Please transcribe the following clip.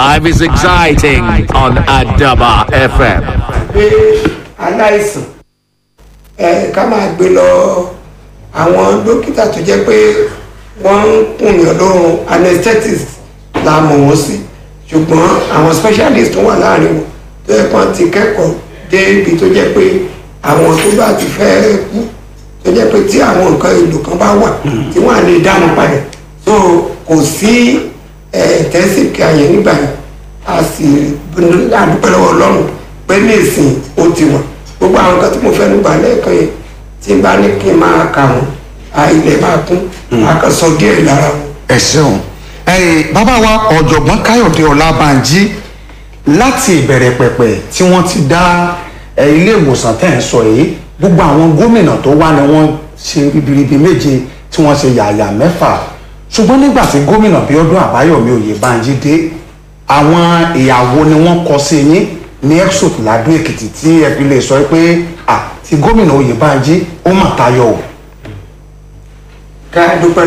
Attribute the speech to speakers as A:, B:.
A: Life is exciting on Adaba FM.
B: pé aláìsàn ẹ ká máa gbé lọ àwọn dókítà tó jẹ́ pé wọ́n ń kùnyàn lóorun anesthetist la mọ̀ wọ́n sí ṣùgbọ́n àwọn specialist tó wà láàrin wọn tó yẹ kán ti kẹ́kọ̀ọ́ dé ibi tó jẹ́ pé àwọn tó bá ti fẹ́ kú tó jẹ́ pé tí àwọn nǹkan èlò kan bá wà tí wọ́n á lè dáná padà so kò sí intensive care yẹn nígbà yẹn a sì àdúpẹ́ lọ́wọ́ ọlọ́run pé ní ìsìn ó ti wà gbogbo àwọn nǹkan tí mo fẹ́ nígbà lẹ́ẹ̀kan yẹn tí n bá ní kí n máa kà wọ́n a ilẹ̀ máa kún a kàn sọ díẹ̀ lára wọn.
C: ẹ ṣeun ẹyìn bàbá wa ọ̀jọ̀gbọ́n káyọ̀dé ọlábànjí láti ìbẹ̀rẹ̀ pẹ̀pẹ̀ tí wọ́n ti dá ẹ, ilé ìwòsàn tẹ̀ ń sọ yìí gbogbo àwọn gómìnà tó wá ni wọ́n ṣe ribiribi méje tí wọ́n ṣe yàyà mẹ́fà ṣùgbọ́n nígbà tí gómìnà bíọ́dún àbáyọ̀mí oyèbánjí dé àwọn ìyàwó ni wọ́n kọ sí yín ní exot ladó èkìtì tí ẹ fi lè sọ pé à ti gómìnà oyèbánjí ó mà tayọ o.
B: ká dúpẹ́